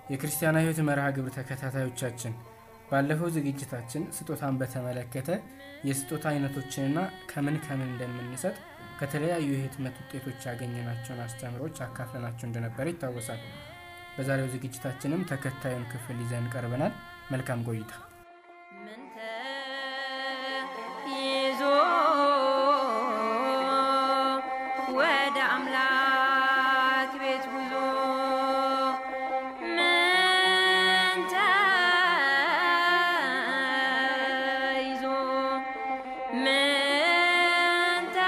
የክርስቲያናዊ ሕይወት መርሃ ግብር ተከታታዮቻችን ባለፈው ዝግጅታችን ስጦታን በተመለከተ የስጦታ አይነቶችንና ከምን ከምን እንደምንሰጥ ከተለያዩ የህትመት ውጤቶች ያገኘናቸውን አስተምሮች አካፍለናቸው እንደነበረ ይታወሳል። በዛሬው ዝግጅታችንም ተከታዩን ክፍል ይዘን ቀርበናል። መልካም ቆይታ። ምንተ ይዞ ወደ አምላክ ቤት ጉዞ ምንተ ይዞ ምንተ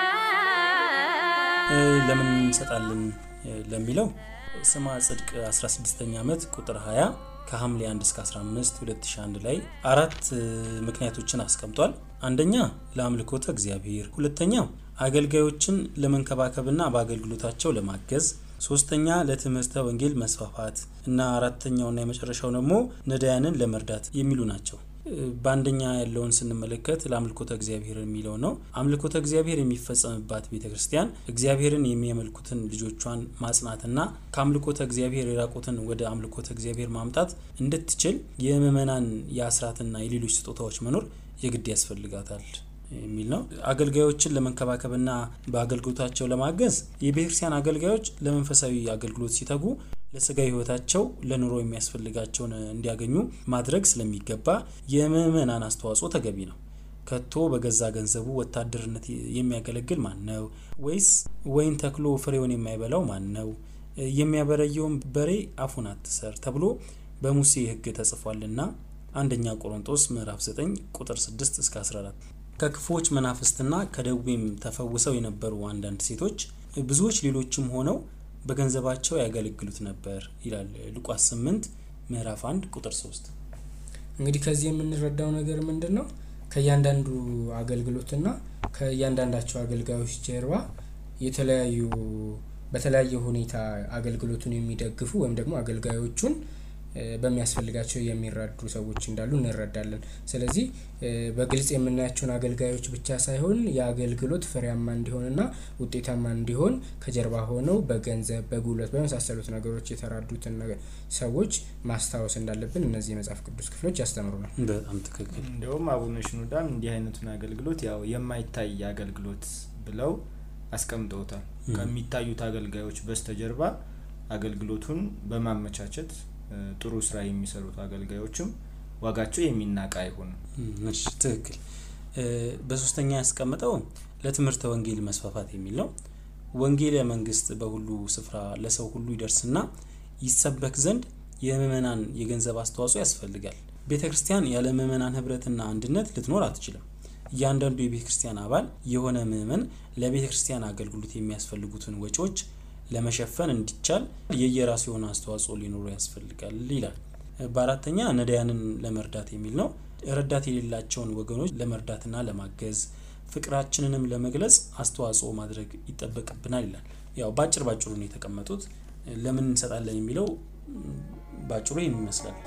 ለምን እንሰጣለን ለሚለው ስማ ጽድቅ 16ኛ ዓመት ቁጥር 20 ከሐምሌ 1 እስከ 15 2001 ላይ አራት ምክንያቶችን አስቀምጧል። አንደኛ ለአምልኮተ እግዚአብሔር፣ ሁለተኛ አገልጋዮችን ለመንከባከብና በአገልግሎታቸው ለማገዝ፣ ሶስተኛ ለትምህርተ ወንጌል መስፋፋት እና አራተኛውና የመጨረሻው ደግሞ ነዳያንን ለመርዳት የሚሉ ናቸው። በአንደኛ ያለውን ስንመለከት ለአምልኮተ እግዚአብሔር የሚለው ነው። አምልኮተ እግዚአብሔር የሚፈጸምባት ቤተ ክርስቲያን እግዚአብሔርን የሚያመልኩትን ልጆቿን ማጽናትና ከአምልኮተ እግዚአብሔር የራቁትን ወደ አምልኮተ እግዚአብሔር ማምጣት እንድትችል የምዕመናን የአስራትና የሌሎች ስጦታዎች መኖር የግድ ያስፈልጋታል የሚል ነው። አገልጋዮችን ለመንከባከብና በአገልግሎታቸው ለማገዝ የቤተክርስቲያን አገልጋዮች ለመንፈሳዊ አገልግሎት ሲተጉ ለስጋዊ ሕይወታቸው ለኑሮ የሚያስፈልጋቸውን እንዲያገኙ ማድረግ ስለሚገባ የምዕመናን አስተዋጽኦ ተገቢ ነው። ከቶ በገዛ ገንዘቡ ወታደርነት የሚያገለግል ማን ነው? ወይስ ወይን ተክሎ ፍሬውን የማይበላው ማን ነው? የሚያበረየውን በሬ አፉን አትሰር ተብሎ በሙሴ ሕግ ተጽፏልና አንደኛ ቆሮንጦስ ምዕራፍ 9 ቁጥር 6 እስከ 14 ከክፉዎች መናፍስትና ከደዌም ተፈውሰው የነበሩ አንዳንድ ሴቶች ብዙዎች ሌሎችም ሆነው በገንዘባቸው ያገለግሉት ነበር ይላል ሉቃስ 8 ምዕራፍ 1 ቁጥር 3 እንግዲህ ከዚህ የምንረዳው ነገር ምንድን ነው? ከእያንዳንዱ አገልግሎትና ከእያንዳንዳቸው አገልጋዮች ጀርባ የተለያዩ በተለያየ ሁኔታ አገልግሎቱን የሚደግፉ ወይም ደግሞ አገልጋዮቹን በሚያስፈልጋቸው የሚረዱ ሰዎች እንዳሉ እንረዳለን። ስለዚህ በግልጽ የምናያቸውን አገልጋዮች ብቻ ሳይሆን የአገልግሎት ፍሬያማ እንዲሆንና ውጤታማ እንዲሆን ከጀርባ ሆነው በገንዘብ፣ በጉልበት በመሳሰሉት ነገሮች የተራዱትን ሰዎች ማስታወስ እንዳለብን እነዚህ የመጽሐፍ ቅዱስ ክፍሎች ያስተምሩናል። በጣም ትክክል። እንዲሁም አቡነ ሽኑዳም እንዲህ አይነቱን አገልግሎት ያው የማይታይ አገልግሎት ብለው አስቀምጠውታል። ከሚታዩት አገልጋዮች በስተጀርባ አገልግሎቱን በማመቻቸት ጥሩ ስራ የሚሰሩት አገልጋዮችም ዋጋቸው የሚናቅ አይሆንም። እሺ ትክክል። በሶስተኛ ያስቀምጠው ለትምህርተ ወንጌል መስፋፋት የሚል ነው። ወንጌል መንግስት በሁሉ ስፍራ ለሰው ሁሉ ይደርስና ይሰበክ ዘንድ የምእመናን የገንዘብ አስተዋጽኦ ያስፈልጋል። ቤተ ክርስቲያን ያለ ምእመናን ህብረትና አንድነት ልትኖር አትችልም። እያንዳንዱ የቤተ ክርስቲያን አባል የሆነ ምእመን ለቤተ ክርስቲያን አገልግሎት የሚያስፈልጉትን ወጪዎች ለመሸፈን እንዲቻል የየራሱ የሆነ አስተዋጽኦ ሊኖሩ ያስፈልጋል ይላል። በአራተኛ ነዳያንን ለመርዳት የሚል ነው። ረዳት የሌላቸውን ወገኖች ለመርዳትና ለማገዝ ፍቅራችንንም ለመግለጽ አስተዋጽኦ ማድረግ ይጠበቅብናል ይላል። ያው ባጭር ባጭሩ ነው የተቀመጡት። ለምን እንሰጣለን የሚለው ባጭሩ ይህን ይመስላል።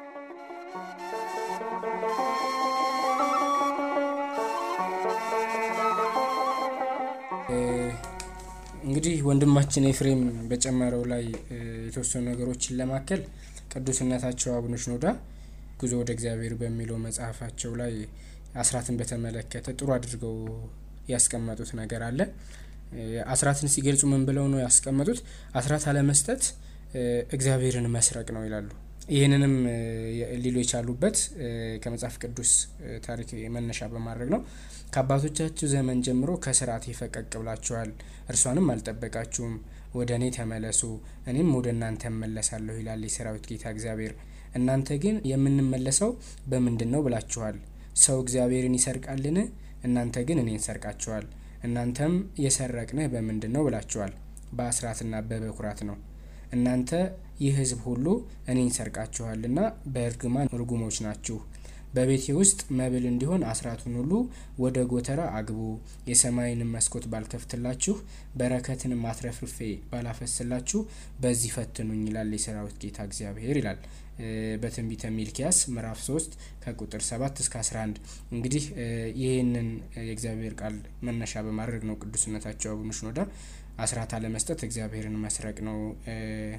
እንግዲህ ወንድማችን ኤፍሬም በጨመረው ላይ የተወሰኑ ነገሮችን ለማከል ቅዱስነታቸው አቡነ ሽኖዳ ጉዞ ወደ እግዚአብሔር በሚለው መጽሐፋቸው ላይ አስራትን በተመለከተ ጥሩ አድርገው ያስቀመጡት ነገር አለ። አስራትን ሲገልጹ ምን ብለው ነው ያስቀመጡት? አስራት አለመስጠት እግዚአብሔርን መስረቅ ነው ይላሉ። ይህንንም ሊሉ የቻሉበት ከመጽሐፍ ቅዱስ ታሪክ መነሻ በማድረግ ነው። ከአባቶቻችሁ ዘመን ጀምሮ ከስርዓት ፈቀቅ ብላችኋል፣ እርሷንም አልጠበቃችሁም። ወደ እኔ ተመለሱ፣ እኔም ወደ እናንተ እመለሳለሁ ይላል የሰራዊት ጌታ እግዚአብሔር። እናንተ ግን የምንመለሰው በምንድን ነው ብላችኋል። ሰው እግዚአብሔርን ይሰርቃልን? እናንተ ግን እኔን ሰርቃችኋል። እናንተም የሰረቅንህ በምንድን ነው ብላችኋል። በአስራትና በበኩራት ነው። እናንተ ይህ ሕዝብ ሁሉ እኔን ሰርቃችኋልና በእርግማን ርጉሞች ናችሁ። በቤቴ ውስጥ መብል እንዲሆን አስራቱን ሁሉ ወደ ጎተራ አግቡ። የሰማይንም መስኮት ባልከፍትላችሁ፣ በረከትንም አትረፍርፌ ባላፈስላችሁ በዚህ ፈትኑኝ ይላል የሰራዊት ጌታ እግዚአብሔር ይላል በትንቢተ ሚልኪያስ ምዕራፍ 3 ከቁጥር 7 እስከ 11። እንግዲህ ይህንን የእግዚአብሔር ቃል መነሻ በማድረግ ነው ቅዱስነታቸው አቡነ ሽኖዳ አስራት አለመስጠት እግዚአብሔርን መስረቅ ነው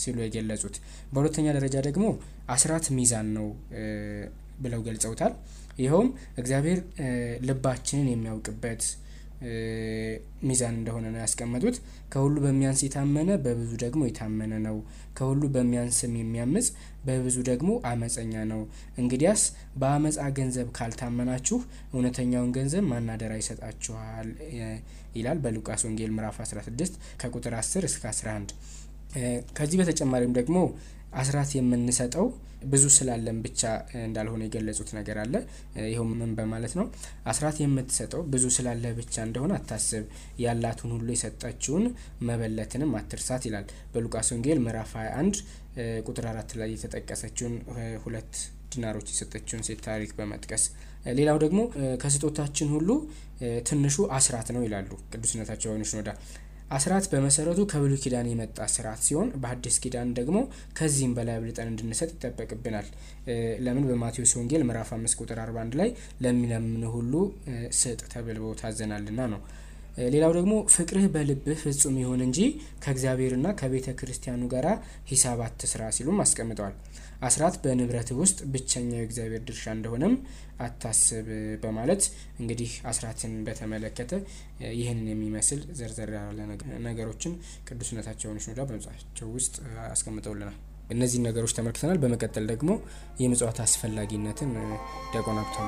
ሲሉ የገለጹት። በሁለተኛ ደረጃ ደግሞ አስራት ሚዛን ነው ብለው ገልጸውታል። ይኸውም እግዚአብሔር ልባችንን የሚያውቅበት ሚዛን እንደሆነ ነው ያስቀመጡት። ከሁሉ በሚያንስ የታመነ በብዙ ደግሞ የታመነ ነው፣ ከሁሉ በሚያንስም የሚያምጽ በብዙ ደግሞ አመፀኛ ነው። እንግዲያስ በአመፃ ገንዘብ ካልታመናችሁ እውነተኛውን ገንዘብ ማናደራ ይሰጣችኋል ይላል በሉቃስ ወንጌል ምዕራፍ 16 ከቁጥር 10 እስከ 11። ከዚህ በተጨማሪም ደግሞ አስራት የምንሰጠው ብዙ ስላለን ብቻ እንዳልሆነ የገለጹት ነገር አለ። ይኸው ምን በማለት ነው? አስራት የምትሰጠው ብዙ ስላለ ብቻ እንደሆነ አታስብ፣ ያላቱን ሁሉ የሰጠችውን መበለትንም አትርሳት ይላል በሉቃስ ወንጌል ምዕራፍ 21 ቁጥር አራት ላይ የተጠቀሰችውን ሁለት ዲናሮች የሰጠችውን ሴት ታሪክ በመጥቀስ ሌላው ደግሞ ከስጦታችን ሁሉ ትንሹ አስራት ነው ይላሉ ቅዱስነታቸው አቡነ ሽኖዳ። አስራት በመሰረቱ ከብሉይ ኪዳን የመጣ ስርዓት ሲሆን በሐዲስ ኪዳን ደግሞ ከዚህም በላይ አብልጠን እንድንሰጥ ይጠበቅብናል። ለምን በማቴዎስ ወንጌል ምዕራፍ አምስት ቁጥር አርባ አንድ ላይ ለሚለምን ሁሉ ስጥ ተብሎ ታዘናልና ነው። ሌላው ደግሞ ፍቅርህ በልብህ ፍጹም ይሁን እንጂ ከእግዚአብሔርና ከቤተ ክርስቲያኑ ጋር ሂሳብ አትስራ ሲሉም አስቀምጠዋል። አስራት በንብረትህ ውስጥ ብቸኛው የእግዚአብሔር ድርሻ እንደሆነም አታስብ በማለት እንግዲህ አስራትን በተመለከተ ይህንን የሚመስል ዘርዘር ያለ ነገሮችን ቅዱስነታቸውን ሽኖዳ በመጽሐፋቸው ውስጥ አስቀምጠውልናል። እነዚህን ነገሮች ተመልክተናል። በመቀጠል ደግሞ የምጽዋት አስፈላጊነትን ዲያቆን ሀብታሙ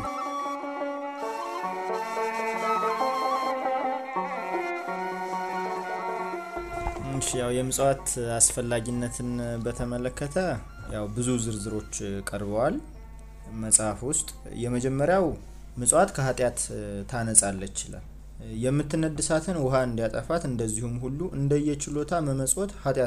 ያው የምጽዋት አስፈላጊነትን በተመለከተ ያው ብዙ ዝርዝሮች ቀርበዋል መጽሐፍ ውስጥ። የመጀመሪያው ምጽዋት ከኃጢአት ታነጻለች ይላል። የምትነድ እሳትን ውሃ እንዲያጠፋት እንደዚሁም ሁሉ እንደየችሎታ መመጽወት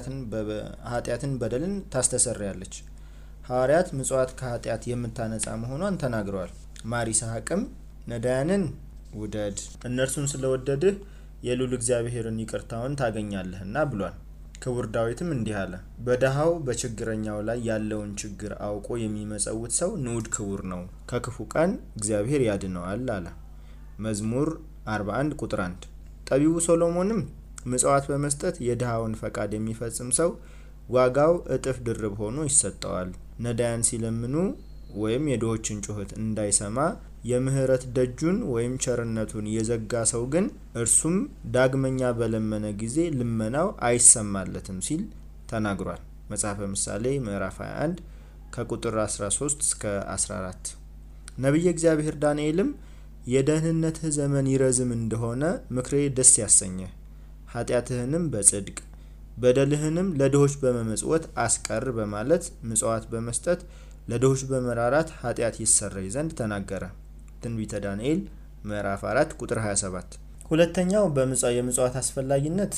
ኃጢአትን በደልን ታስተሰርያለች። ሐዋርያት ምጽዋት ከኃጢአት የምታነጻ መሆኗን ተናግረዋል። ማር ይስሐቅም ነዳያንን ውደድ እነርሱን ስለወደድህ የሉል እግዚአብሔርን ይቅርታውን ታገኛለህና ብሏል። ክቡር ዳዊትም እንዲህ አለ፣ በድሃው በችግረኛው ላይ ያለውን ችግር አውቆ የሚመጸውት ሰው ንዑድ ክቡር ነው፣ ከክፉ ቀን እግዚአብሔር ያድነዋል አለ። መዝሙር 41 ቁጥር 1። ጠቢቡ ሶሎሞንም ምጽዋት በመስጠት የድሃውን ፈቃድ የሚፈጽም ሰው ዋጋው እጥፍ ድርብ ሆኖ ይሰጠዋል። ነዳያን ሲለምኑ ወይም የድሆችን ጩኸት እንዳይሰማ የምህረት ደጁን ወይም ቸርነቱን የዘጋ ሰው ግን እርሱም ዳግመኛ በለመነ ጊዜ ልመናው አይሰማለትም ሲል ተናግሯል። መጽሐፈ ምሳሌ ምዕራፍ 21 ከቁጥር 13 እስከ 14። ነቢየ እግዚአብሔር ዳንኤልም የደህንነትህ ዘመን ይረዝም እንደሆነ ምክሬ ደስ ያሰኘህ፣ ኃጢአትህንም በጽድቅ በደልህንም ለድሆች በመመጽወት አስቀር በማለት ምጽዋት በመስጠት ለድሆች በመራራት ኃጢአት ይሰረይ ዘንድ ተናገረ። ትንቢተ ዳንኤል ምዕራፍ 4 ቁጥር 27። ሁለተኛው የምጽዋት አስፈላጊነት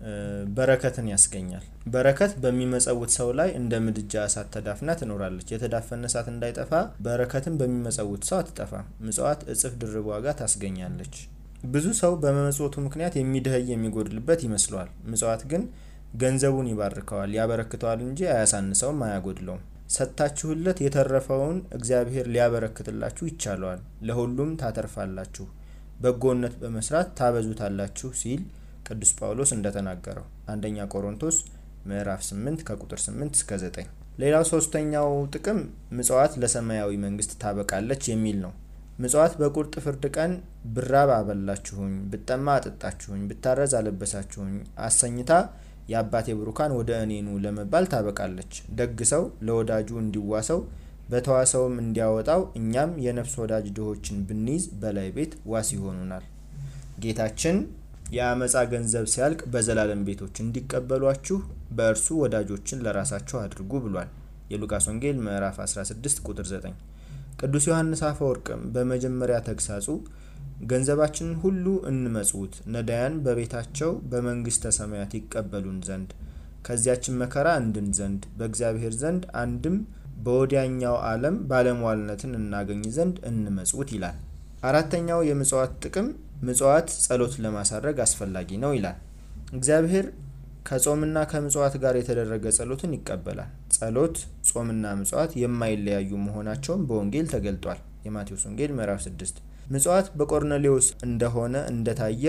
በረከትን ያስገኛል። በረከት በሚመጸውት ሰው ላይ እንደ ምድጃ እሳት ተዳፍና ትኖራለች። የተዳፈነ እሳት እንዳይጠፋ በረከትን በሚመጸውት ሰው አትጠፋም። ምጽዋት እጥፍ ድርብ ዋጋ ታስገኛለች። ብዙ ሰው በመመጽወቱ ምክንያት የሚደኸይ የሚጎድልበት ይመስለዋል። ምጽዋት ግን ገንዘቡን ይባርከዋል፣ ያበረክተዋል እንጂ አያሳንሰውም፣ አያጎድለውም። ሰጥታችሁለት የተረፈውን እግዚአብሔር ሊያበረክትላችሁ ይቻለዋል። ለሁሉም ታተርፋላችሁ፣ በጎነት በመስራት ታበዙታላችሁ ሲል ቅዱስ ጳውሎስ እንደተናገረው አንደኛ ቆሮንቶስ ምዕራፍ 8 ከቁጥር 8 እስከ 9። ሌላው ሶስተኛው ጥቅም ምጽዋት ለሰማያዊ መንግስት ታበቃለች የሚል ነው። ምጽዋት በቁርጥ ፍርድ ቀን ብራብ አበላችሁኝ፣ ብጠማ አጠጣችሁኝ፣ ብታረዝ አለበሳችሁኝ አሰኝታ የአባቴ ብሩካን ወደ እኔኑ ለመባል ታበቃለች። ደግ ሰው ለወዳጁ እንዲዋሰው በተዋሰውም እንዲያወጣው እኛም የነፍስ ወዳጅ ድሆችን ብንይዝ በላይ ቤት ዋስ ይሆኑናል። ጌታችን የአመፃ ገንዘብ ሲያልቅ በዘላለም ቤቶች እንዲቀበሏችሁ በእርሱ ወዳጆችን ለራሳችሁ አድርጉ ብሏል። የሉቃስ ወንጌል ምዕራፍ 16 ቁጥር 9። ቅዱስ ዮሐንስ አፈወርቅም በመጀመሪያ ተግሳጹ ገንዘባችንን ሁሉ እንመጽውት ነዳያን በቤታቸው በመንግስተ ሰማያት ይቀበሉን ዘንድ ከዚያችን መከራ እንድን ዘንድ በእግዚአብሔር ዘንድ አንድም በወዲያኛው ዓለም ባለሟልነትን እናገኝ ዘንድ እንመጽውት ይላል። አራተኛው የምጽዋት ጥቅም ምጽዋት ጸሎት ለማሳረግ አስፈላጊ ነው ይላል። እግዚአብሔር ከጾምና ከምጽዋት ጋር የተደረገ ጸሎትን ይቀበላል። ጸሎት፣ ጾምና ምጽዋት የማይለያዩ መሆናቸውን በወንጌል ተገልጧል። የማቴዎስ ወንጌል ምዕራፍ 6 ምጽዋት በቆርኔሌዎስ እንደሆነ እንደታየ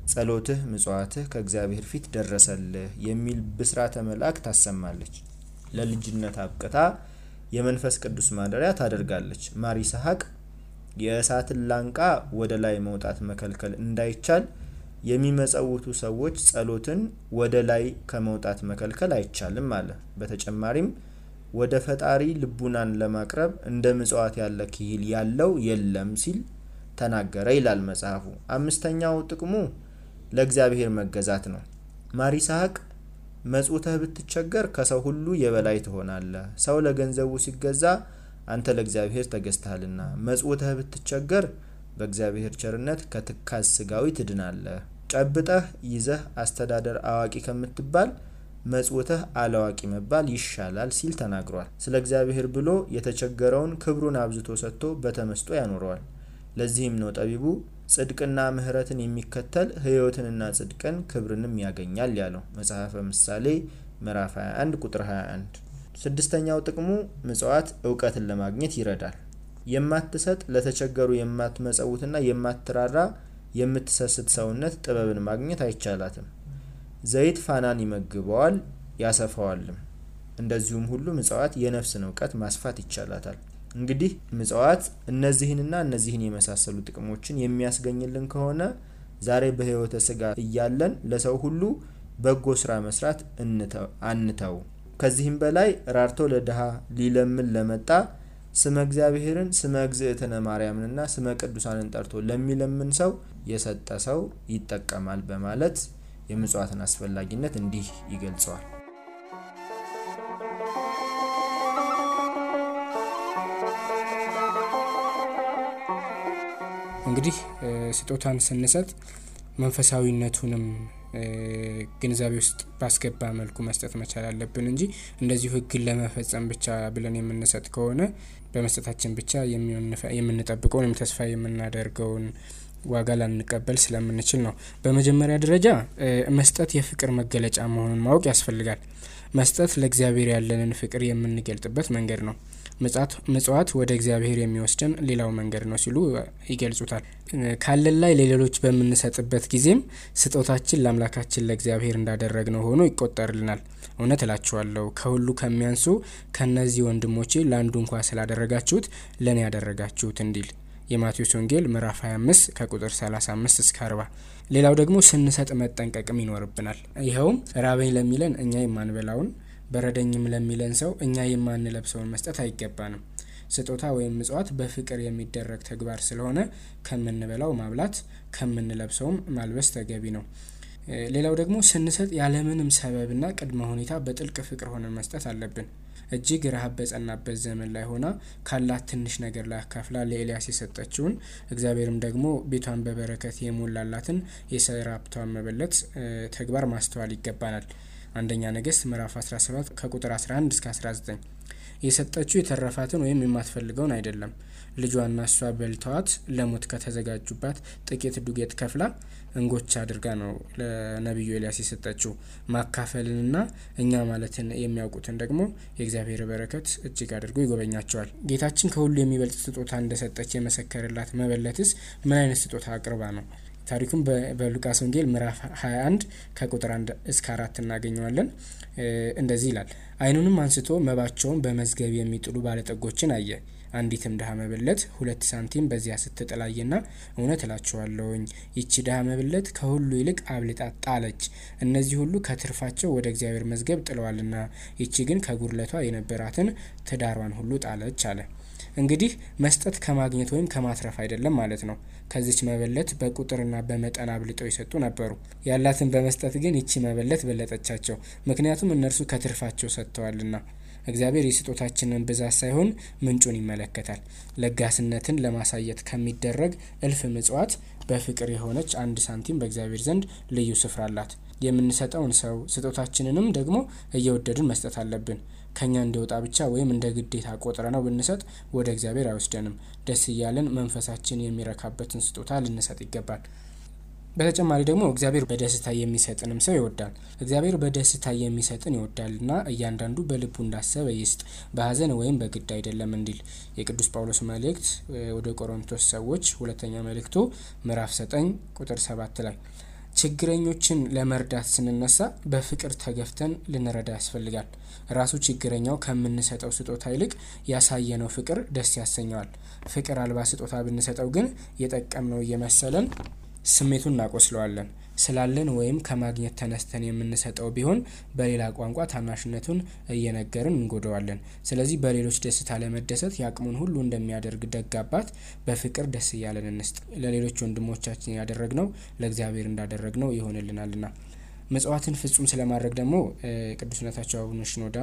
ጸሎትህ ምጽዋትህ ከእግዚአብሔር ፊት ደረሰልህ የሚል ብስራተ መልአክ ታሰማለች። ለልጅነት አብቅታ የመንፈስ ቅዱስ ማደሪያ ታደርጋለች። ማር ይስሐቅ የእሳትን ላንቃ ወደ ላይ መውጣት መከልከል እንዳይቻል የሚመጸውቱ ሰዎች ጸሎትን ወደ ላይ ከመውጣት መከልከል አይቻልም አለ። በተጨማሪም ወደ ፈጣሪ ልቡናን ለማቅረብ እንደ ምጽዋት ያለ ክሂል ያለው የለም ሲል ተናገረ ይላል መጽሐፉ። አምስተኛው ጥቅሙ ለእግዚአብሔር መገዛት ነው። ማር ይስሐቅ መጽውተህ ብትቸገር ከሰው ሁሉ የበላይ ትሆናለህ። ሰው ለገንዘቡ ሲገዛ አንተ ለእግዚአብሔር ተገዝተሃልና፣ መጽውተህ ብትቸገር በእግዚአብሔር ቸርነት ከትካዝ ስጋዊ ትድናለህ። ጨብጠህ ይዘህ አስተዳደር አዋቂ ከምትባል መጽውተህ አላዋቂ መባል ይሻላል ሲል ተናግሯል። ስለ እግዚአብሔር ብሎ የተቸገረውን ክብሩን አብዝቶ ሰጥቶ በተመስጦ ያኖረዋል። ለዚህም ነው ጠቢቡ ጽድቅና ምሕረትን የሚከተል ሕይወትንና ጽድቅን ክብርንም ያገኛል ያለው መጽሐፈ ምሳሌ ምዕራፍ 21 ቁጥር 21። ስድስተኛው ጥቅሙ ምጽዋት እውቀትን ለማግኘት ይረዳል። የማትሰጥ ለተቸገሩ የማትመጸውትና የማትራራ የምትሰስት ሰውነት ጥበብን ማግኘት አይቻላትም። ዘይት ፋናን ይመግበዋል ያሰፋዋልም። እንደዚሁም ሁሉ ምጽዋት የነፍስን እውቀት ማስፋት ይቻላታል። እንግዲህ ምጽዋት እነዚህንና እነዚህን የመሳሰሉ ጥቅሞችን የሚያስገኝልን ከሆነ ዛሬ በሕይወተ ስጋ እያለን ለሰው ሁሉ በጎ ስራ መስራት አንተው። ከዚህም በላይ ራርቶ ለድሃ ሊለምን ለመጣ ስመ እግዚአብሔርን ስመ እግዝእትነ ማርያምንና ስመ ቅዱሳንን ጠርቶ ለሚለምን ሰው የሰጠ ሰው ይጠቀማል በማለት የምጽዋትን አስፈላጊነት እንዲህ ይገልጸዋል። እንግዲህ ስጦታን ስንሰጥ መንፈሳዊነቱንም ግንዛቤ ውስጥ ባስገባ መልኩ መስጠት መቻል አለብን እንጂ እንደዚሁ ሕግን ለመፈጸም ብቻ ብለን የምንሰጥ ከሆነ በመስጠታችን ብቻ የምንጠብቀውን ወይም ተስፋ የምናደርገውን ዋጋ ላንቀበል ስለምንችል ነው። በመጀመሪያ ደረጃ መስጠት የፍቅር መገለጫ መሆኑን ማወቅ ያስፈልጋል። መስጠት ለእግዚአብሔር ያለንን ፍቅር የምንገልጥበት መንገድ ነው። ምጽዋት ወደ እግዚአብሔር የሚወስደን ሌላው መንገድ ነው ሲሉ ይገልጹታል። ካለን ላይ ለሌሎች በምንሰጥበት ጊዜም ስጦታችን ለአምላካችን ለእግዚአብሔር እንዳደረግነው ሆኖ ይቆጠርልናል። እውነት እላችኋለሁ ከሁሉ ከሚያንሱ ከእነዚህ ወንድሞቼ ለአንዱ እንኳ ስላደረጋችሁት ለእኔ ያደረጋችሁት እንዲል የማቴዎስ ወንጌል ምዕራፍ 25 ከቁጥር 35 እስከ 40። ሌላው ደግሞ ስንሰጥ መጠንቀቅም ይኖርብናል። ይኸውም ራበኝ ለሚለን እኛ የማንበላውን በረደኝም ለሚለን ሰው እኛ የማንለብሰውን መስጠት አይገባንም። ስጦታ ወይም ምጽዋት በፍቅር የሚደረግ ተግባር ስለሆነ ከምንበላው ማብላት ከምንለብሰውም ማልበስ ተገቢ ነው። ሌላው ደግሞ ስንሰጥ ያለምንም ሰበብና ቅድመ ሁኔታ በጥልቅ ፍቅር ሆነን መስጠት አለብን። እጅግ ረሃብ በጸናበት ዘመን ላይ ሆና ካላት ትንሽ ነገር ላይ አካፍላ ለኤልያስ የሰጠችውን እግዚአብሔርም ደግሞ ቤቷን በበረከት የሞላላትን የሰራፕቷን መበለት ተግባር ማስተዋል ይገባናል። አንደኛ ነገሥት ምዕራፍ 17 ከቁጥር 11 እስከ 19 የሰጠችው የተረፋትን ወይም የማትፈልገውን አይደለም። ልጇና እሷ በልተዋት ለሞት ከተዘጋጁባት ጥቂት ዱቄት ከፍላ እንጎቻ አድርጋ ነው ለነቢዩ ኤልያስ የሰጠችው። ማካፈልንና እኛ ማለትን የሚያውቁትን ደግሞ የእግዚአብሔር በረከት እጅግ አድርጎ ይጎበኛቸዋል። ጌታችን ከሁሉ የሚበልጥ ስጦታ እንደሰጠች የመሰከርላት መበለትስ ምን አይነት ስጦታ አቅርባ ነው? ታሪኩም በሉቃስ ወንጌል ምዕራፍ 21 ከቁጥር 1 እስከ አራት እናገኘዋለን። እንደዚህ ይላል። ዓይኑንም አንስቶ መባቸውን በመዝገብ የሚጥሉ ባለጠጎችን አየ። አንዲትም ድሀ መበለት ሁለት ሳንቲም በዚያ ስትጥላየና እውነት እላችኋለሁኝ ይቺ ድሀ መበለት ከሁሉ ይልቅ አብልጣ ጣለች። እነዚህ ሁሉ ከትርፋቸው ወደ እግዚአብሔር መዝገብ ጥለዋልና፣ ይቺ ግን ከጉድለቷ የነበራትን ትዳሯን ሁሉ ጣለች አለ። እንግዲህ መስጠት ከማግኘት ወይም ከማትረፍ አይደለም ማለት ነው። ከዚች መበለት በቁጥርና በመጠን አብልጠው የሰጡ ነበሩ። ያላትን በመስጠት ግን ይቺ መበለት በለጠቻቸው። ምክንያቱም እነርሱ ከትርፋቸው ሰጥተዋልና። እግዚአብሔር የስጦታችንን ብዛት ሳይሆን ምንጩን ይመለከታል። ለጋስነትን ለማሳየት ከሚደረግ እልፍ ምጽዋት በፍቅር የሆነች አንድ ሳንቲም በእግዚአብሔር ዘንድ ልዩ ስፍራ አላት። የምንሰጠውን ሰው ስጦታችንንም ደግሞ እየወደድን መስጠት አለብን። ከኛ እንዲወጣ ብቻ ወይም እንደ ግዴታ ቆጥረ ነው ብንሰጥ ወደ እግዚአብሔር አይወስደንም። ደስ እያለን መንፈሳችን የሚረካበትን ስጦታ ልንሰጥ ይገባል። በተጨማሪ ደግሞ እግዚአብሔር በደስታ የሚሰጥንም ሰው ይወዳል። እግዚአብሔር በደስታ የሚሰጥን ይወዳልና እያንዳንዱ በልቡ እንዳሰበ ይስጥ፣ በሐዘን ወይም በግድ አይደለም እንዲል የቅዱስ ጳውሎስ መልእክት ወደ ቆሮንቶስ ሰዎች ሁለተኛ መልእክቱ ምዕራፍ 9 ቁጥር 7 ላይ ችግረኞችን ለመርዳት ስንነሳ በፍቅር ተገፍተን ልንረዳ ያስፈልጋል። ራሱ ችግረኛው ከምንሰጠው ስጦታ ይልቅ ያሳየነው ፍቅር ደስ ያሰኘዋል። ፍቅር አልባ ስጦታ ብንሰጠው ግን የጠቀምነው እየመሰለን ስሜቱን እናቆስለዋለን። ስላለን ወይም ከማግኘት ተነስተን የምንሰጠው ቢሆን በሌላ ቋንቋ ታናሽነቱን እየነገርን እንጎደዋለን። ስለዚህ በሌሎች ደስታ ለመደሰት የአቅሙን ሁሉ እንደሚያደርግ ደግ አባት በፍቅር ደስ እያለን እንስጥ። ለሌሎች ወንድሞቻችን ያደረግነው ለእግዚአብሔር እንዳደረግነው ይሆንልናልና። ምጽዋትን ፍጹም ስለማድረግ ደግሞ ቅዱስነታቸው አቡነ ሽኖዳ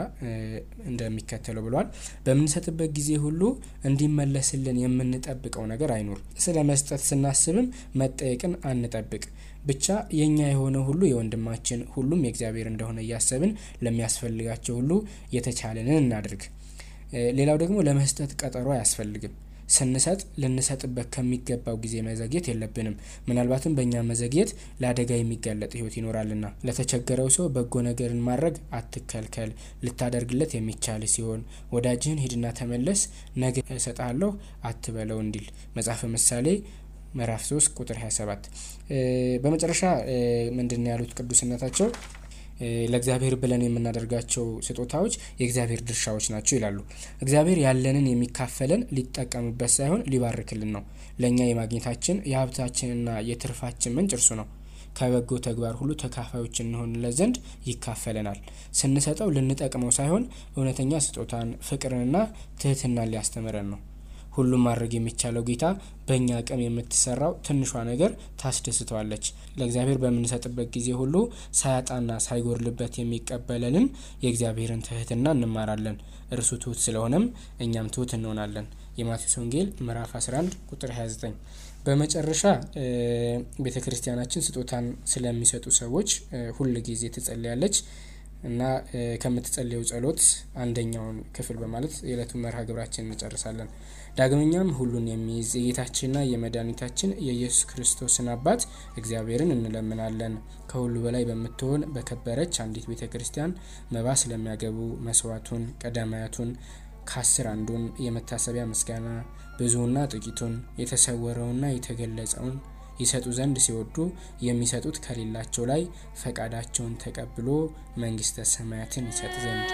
እንደሚከተለው ብለዋል። በምንሰጥበት ጊዜ ሁሉ እንዲመለስልን የምንጠብቀው ነገር አይኑር። ስለ መስጠት ስናስብም መጠየቅን አንጠብቅ። ብቻ የኛ የሆነ ሁሉ የወንድማችን ሁሉም የእግዚአብሔር እንደሆነ እያሰብን ለሚያስፈልጋቸው ሁሉ የተቻለንን እናድርግ። ሌላው ደግሞ ለመስጠት ቀጠሮ አያስፈልግም። ስንሰጥ ልንሰጥበት ከሚገባው ጊዜ መዘግየት የለብንም። ምናልባትም በእኛ መዘግየት ለአደጋ የሚጋለጥ ሕይወት ይኖራልና ለተቸገረው ሰው በጎ ነገርን ማድረግ አትከልከል። ልታደርግለት የሚቻል ሲሆን ወዳጅህን ሂድና ተመለስ፣ ነገ እሰጥሃለሁ አትበለው እንዲል መጽሐፈ ምሳሌ ምዕራፍ 3 ቁጥር 27። በመጨረሻ ምንድን ያሉት ቅዱስነታቸው ለእግዚአብሔር ብለን የምናደርጋቸው ስጦታዎች የእግዚአብሔር ድርሻዎች ናቸው ይላሉ። እግዚአብሔር ያለንን የሚካፈለን ሊጠቀምበት ሳይሆን ሊባርክልን ነው። ለእኛ የማግኘታችን የሀብታችንና የትርፋችን ምንጭ እርሱ ነው። ከበጎ ተግባር ሁሉ ተካፋዮች እንሆንለት ዘንድ ይካፈለናል። ስንሰጠው ልንጠቅመው ሳይሆን እውነተኛ ስጦታን፣ ፍቅርንና ትህትናን ሊያስተምረን ነው። ሁሉም ማድረግ የሚቻለው ጌታ በእኛ አቅም የምትሰራው ትንሿ ነገር ታስደስተዋለች። ለእግዚአብሔር በምንሰጥበት ጊዜ ሁሉ ሳያጣና ሳይጎርልበት የሚቀበለንን የእግዚአብሔርን ትህትና እንማራለን። እርሱ ትሁት ስለሆነም እኛም ትሁት እንሆናለን። የማቴዎስ ወንጌል ምዕራፍ 11 ቁጥር 29። በመጨረሻ ቤተ ክርስቲያናችን ስጦታን ስለሚሰጡ ሰዎች ሁል ጊዜ ትጸልያለች እና ከምትጸልየው ጸሎት አንደኛውን ክፍል በማለት የዕለቱን መርሃ ግብራችን እንጨርሳለን። ዳግመኛም ሁሉን የሚይዝ የጌታችንና የመድኃኒታችን የኢየሱስ ክርስቶስን አባት እግዚአብሔርን እንለምናለን። ከሁሉ በላይ በምትሆን በከበረች አንዲት ቤተ ክርስቲያን መባ ስለሚያገቡ መስዋዕቱን፣ ቀዳማያቱን ከአስር አንዱን የመታሰቢያ ምስጋና ብዙውና ጥቂቱን የተሰወረውና የተገለጸውን ይሰጡ ዘንድ ሲወዱ የሚሰጡት ከሌላቸው ላይ ፈቃዳቸውን ተቀብሎ መንግስተ ሰማያትን ይሰጥ ዘንድ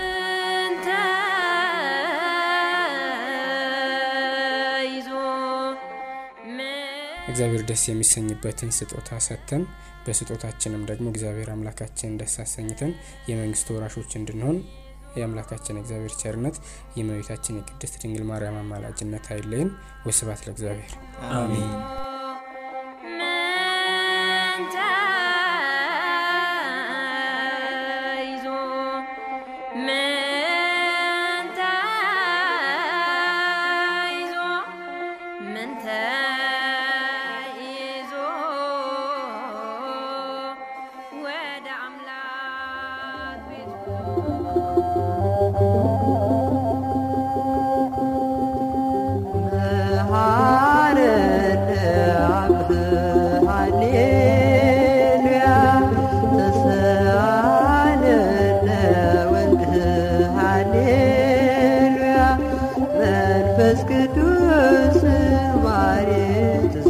እግዚአብሔር ደስ የሚሰኝበትን ስጦታ ሰጥተን በስጦታችንም ደግሞ እግዚአብሔር አምላካችንን ደስ አሰኝተን የመንግስቱ ወራሾች እንድንሆን የአምላካችን እግዚአብሔር ቸርነት የእመቤታችን የቅድስት ድንግል ማርያም አማላጅነት አይለይን። ወስብሐት ለእግዚአብሔር አሜን። መንፈስ ቅዱስ ማሬ